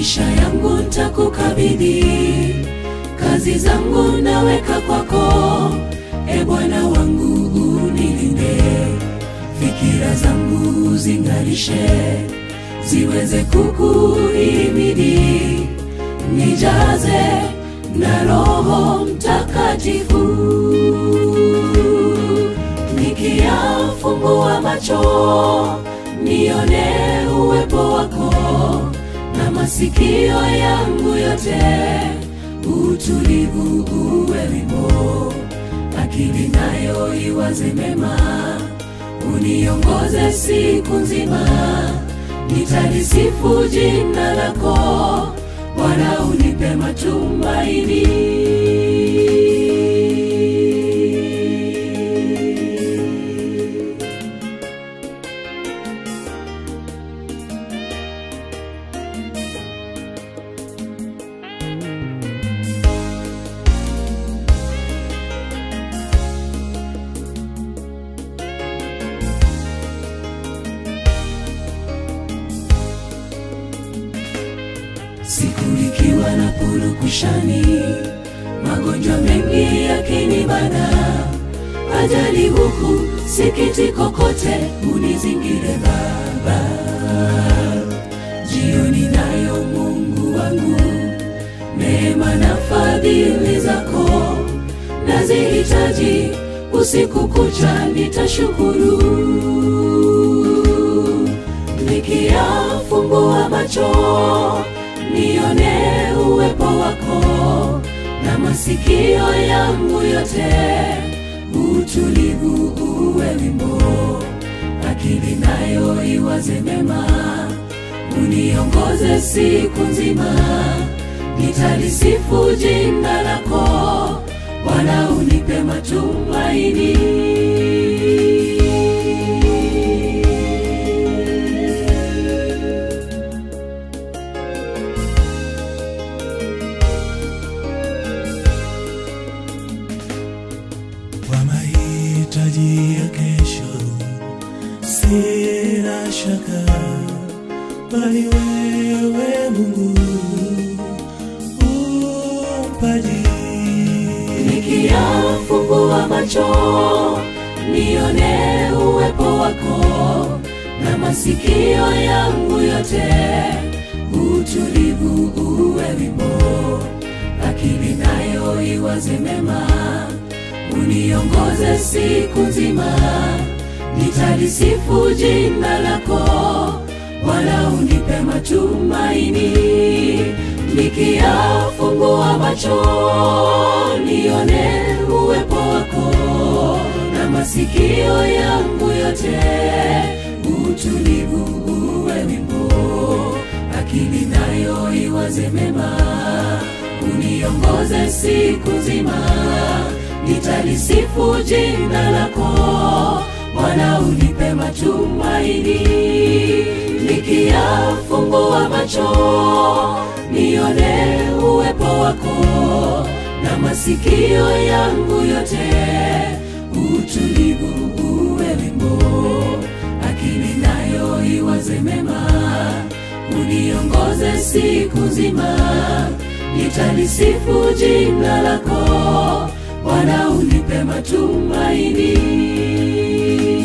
maisha yangu ntakukabidhi, kazi zangu naweka kwako, e Bwana wangu unilinde, fikira zangu uzing'arishe, ziweze kukuhimidi, nijaze na Roho Mtakatifu, nikiyafumbua macho nione uwepo wako na masikio yangu yote utulivu uwe wimbo, akili nayo iwaze mema, uniongoze siku nzima, nitalisifu jina lako Bwana, unipe matumaini. siku ikiwa na purukushani, magonjwa mengi yakinibana, ajali huku, sikitiko kote, unizingire Baba. Jioni nayo Mungu wangu, neema na fadhili zako nazihitaji, usiku kucha nitashukuru nikiyafumbua macho nione uwepo wako na masikio yangu yote utulivu uwe wimbo, akili nayo iwaze mema, uniongoze siku nzima, nitalisifu jina lako Bwana, unipe matumaini. kwa mahitaji ya kesho, sina shaka, bali wewe Mungu umpaji. Nikiyafumbua macho nione uwepo wako na masikio yangu yote utulivu uwe wimbo, akili nayo iwaze mema, uniongoze siku nzima, nitalisifu jina lako Bwana, unipe matumaini, nikiyafumbua macho nione uwepo wako na masikio yangu yote utulivu uwe wimbo, akili nayo iwaze mema, uniongoze siku nzima, nitalisifu jina lako Bwana, unipe matumaini, nikiyafumbua macho nione uwepo wako na masikio yangu yote utulivu uwe wimbo, akili nayo iwaze mema, uniongoze siku nzima, nitalisifu jina lako Bwana, unipe matumaini.